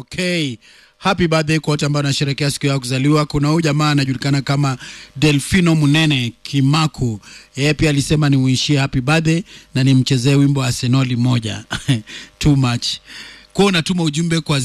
Okay. Happy birthday kwa wote ambao wanasherehekea siku yao ya kuzaliwa. Kuna huyu jamaa anajulikana kama Delfino Munene Kimaku, yeye pia alisema nimuishie happy birthday na nimchezee wimbo wa Arsenali moja too much kwa unatuma ujumbe kwa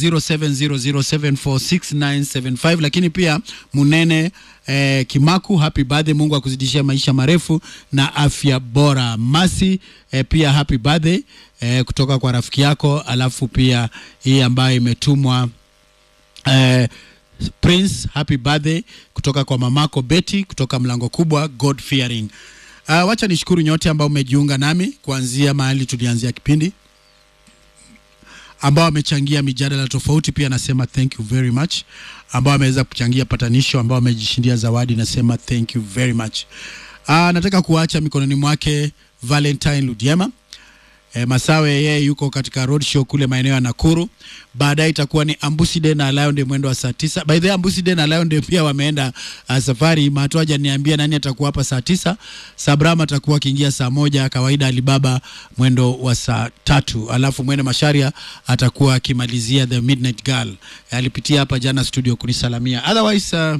0700746975 lakini pia Munene eh, Kimaku happy birthday, Mungu akuzidishie maisha marefu na afya bora. Masi eh, pia happy birthday eh, kutoka kwa rafiki yako, alafu pia hii ambayo imetumwa eh, Prince happy birthday kutoka kwa mamako Betty kutoka mlango kubwa God fearing. Uh, wacha nishukuru nyote ambao umejiunga nami kuanzia mahali tulianzia kipindi ambao wamechangia mijadala tofauti, pia nasema thank you very much. Ambao wameweza kuchangia patanisho, ambao wamejishindia zawadi, nasema thank you very much. Uh, nataka kuacha mikononi mwake Valentine Ludiema. E, Masawe yeye yuko katika road show kule maeneo ya Nakuru. Baadaye itakuwa ni Ambuside na Lion Day mwendo wa saa tisa. By the way, Ambuside na Lion Day pia wameenda uh, safari. Mato hajaniambia nani atakuwa hapa saa tisa. Sabram atakuwa akiingia saa moja kawaida, Alibaba mwendo wa saa tatu, alafu Mwene Masharia atakuwa akimalizia the Midnight Girl. Alipitia hapa jana studio kunisalamia. Otherwise uh,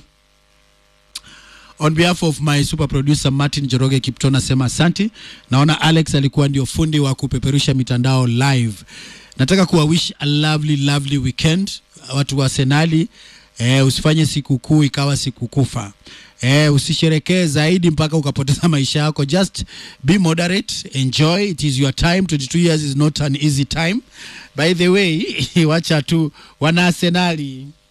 On behalf of my super producer Martin Joroge Kipto nasema asanti. Naona Alex alikuwa ndio fundi wa kupeperusha mitandao live. Nataka kuwa wish a lovely lovely weekend watu wa Senali. Eh, usifanye sikukuu ikawa sikukufa. Eh, usisherekee zaidi mpaka ukapoteza maisha yako. Just be moderate, enjoy. It is your time. 22 years is not an easy time. By the way, wacha tu wana Arsenali